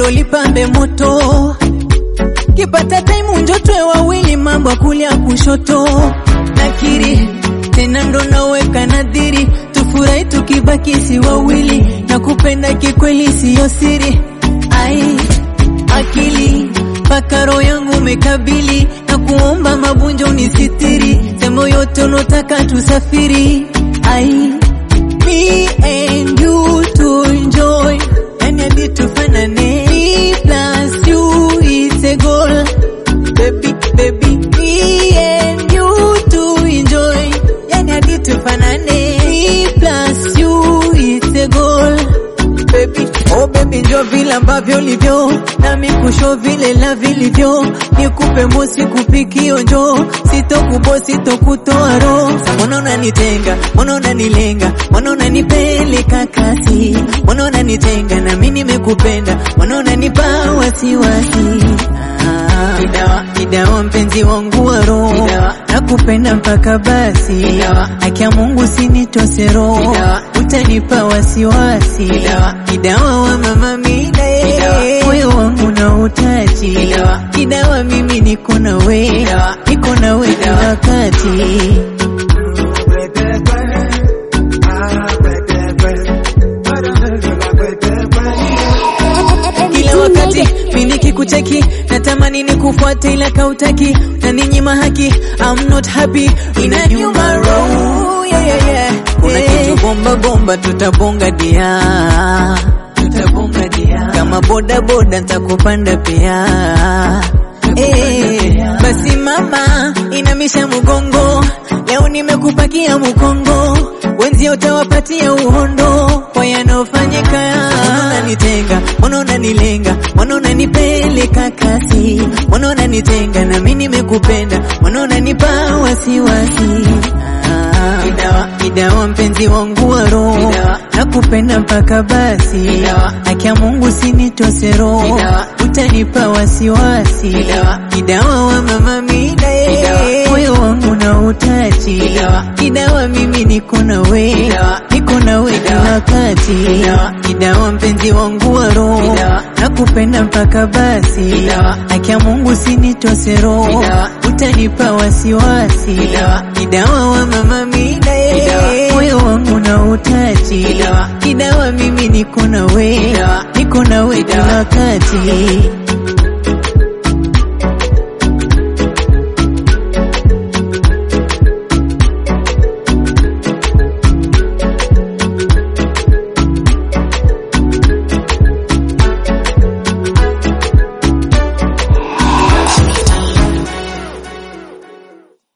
pendo lipambe moto, kipata taimu njotwe wawili, mambo kulia kushoto, nakiri tena ndo naweka nadhiri, tufurahi tukibaki si wawili, na kupenda kikweli siyo siri, ai akili mpaka roho yangu mekabili na kuomba mabunjo unisitiri, semo yote unotaka tusafiri, ai me and you to enjoy, yani hadi tufanane, me plus you is a goal, baby baby, me and you to enjoy, yani hadi tufanane, me plus you is a goal baby oh baby njo vile ambavyo ulivyo nami kusho vile la vilivyo nikupe mosi kupikio njo sitokubo sitokutoa roho mbona unanitenga mbona unanilenga mbona unanipeleka kasi mbona unanitenga na mimi nimekupenda mbona unanipa wasiwasi Ah, Kidawa, kidawa mpenzi wangu wa roho nakupenda mpaka basi haki ya Mungu sinitose roho utanipa wasiwasi kidawa wa mama mida moyo wangu na utaji kidawa mimi niko na we niko na we kila wakati kila wakati mimi nikikucheki natamani nikufuate ila kautaki na ninyima haki I'm not happy inaniuma roho yeah, yeah, yeah. kuna kitu bomba bomba tutabonga dia tutabonga dia kama boda boda nitakupanda pia Eh, basi mama inamisha mgongo leo nimekupakia mkongo wenzio utawapatia uhondo kwa yanofanyika mbona unanitenga mbona unanilenga mbona unanipeleka kasi mbona unanitenga na mimi nimekupenda mbona unanipa wasiwasi Ah, kidawa kidawa mpenzi wangu wa roho nakupenda mpaka basi haki ya Mungu sinitose roho utanipa wasiwasi kidawa wa mama mida moyo wangu na utaji kidawa mimi niko na we niko na we kila wakati kidawa mpenzi wangu wa roho nakupenda mpaka basi haki ya Mungu sinitose roho utanipa wasiwasi kidawa wa mama mida moyo wangu na utaji kidawa mimi niko na we niko na we kila wakati